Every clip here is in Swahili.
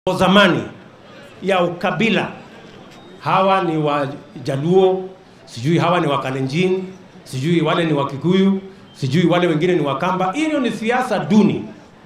zamani ya ukabila, hawa ni Wajaluo, sijui hawa ni Wakalenjin, sijui wale ni Wakikuyu, sijui wale wengine ni Wakamba. Hiyo ni siasa duni.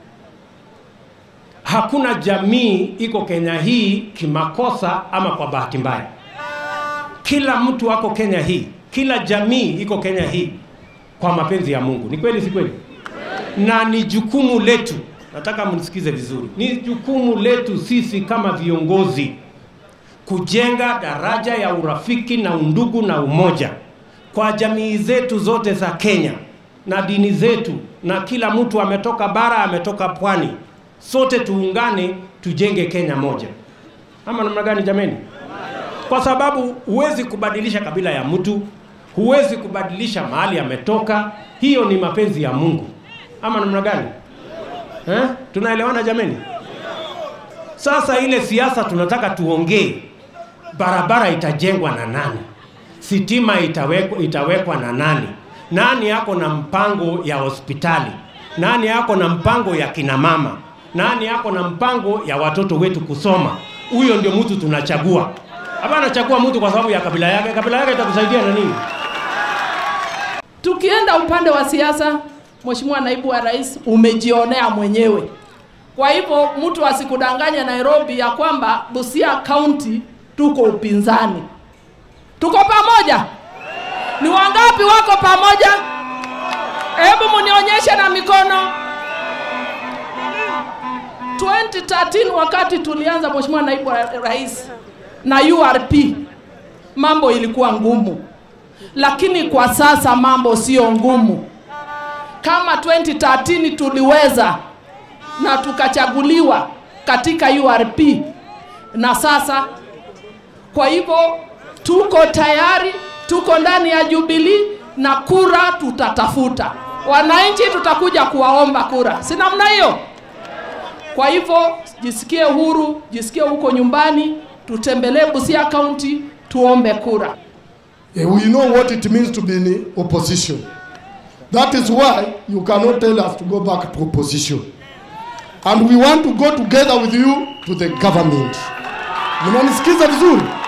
Hakuna jamii iko Kenya hii kimakosa ama kwa bahati mbaya. Kila mtu ako Kenya hii, kila jamii iko Kenya hii kwa mapenzi ya Mungu. Ni kweli, si kweli? Na ni jukumu letu, nataka mnisikize vizuri, ni jukumu letu sisi kama viongozi kujenga daraja ya urafiki na undugu na umoja kwa jamii zetu zote za Kenya na dini zetu, na kila mtu ametoka bara, ametoka pwani, sote tuungane, tujenge Kenya moja. Ama namna gani jameni? Kwa sababu huwezi kubadilisha kabila ya mtu, huwezi kubadilisha mahali ametoka. Hiyo ni mapenzi ya Mungu. Ama namna gani eh? Tunaelewana jameni? Sasa ile siasa tunataka tuongee, barabara itajengwa na nani? Sitima itawekwa, itawekwa na nani? Nani yako na mpango ya hospitali? Nani yako na mpango ya kina mama? Nani yako na mpango ya watoto wetu kusoma? Huyo ndio mtu tunachagua. Hapana chagua mtu kwa sababu ya kabila yake. Kabila yake itakusaidia na nini? Tukienda upande wa siasa, Mheshimiwa Naibu wa Rais, umejionea mwenyewe. Kwa hivyo mtu asikudanganye Nairobi ya kwamba Busia County tuko upinzani. Tuko pamoja. Ni wangapi wako pamoja? Hebu munionyeshe na mikono. 2013 wakati tulianza, Mheshimiwa Naibu wa Rais, na URP mambo ilikuwa ngumu, lakini kwa sasa mambo sio ngumu. Kama 2013 tuliweza na tukachaguliwa katika URP na sasa, kwa hivyo tuko tayari, tuko ndani ya Jubilee na kura tutatafuta. Wananchi tutakuja kuwaomba kura, si namna hiyo? Kwa hivyo jisikie huru, jisikie huko nyumbani, tutembelee Busia County tuombe kura. Eh, We know what it means to be in opposition. That is why you cannot tell us to go back to opposition. And we want to go together with you to the government. Mnanisikiza vizuri?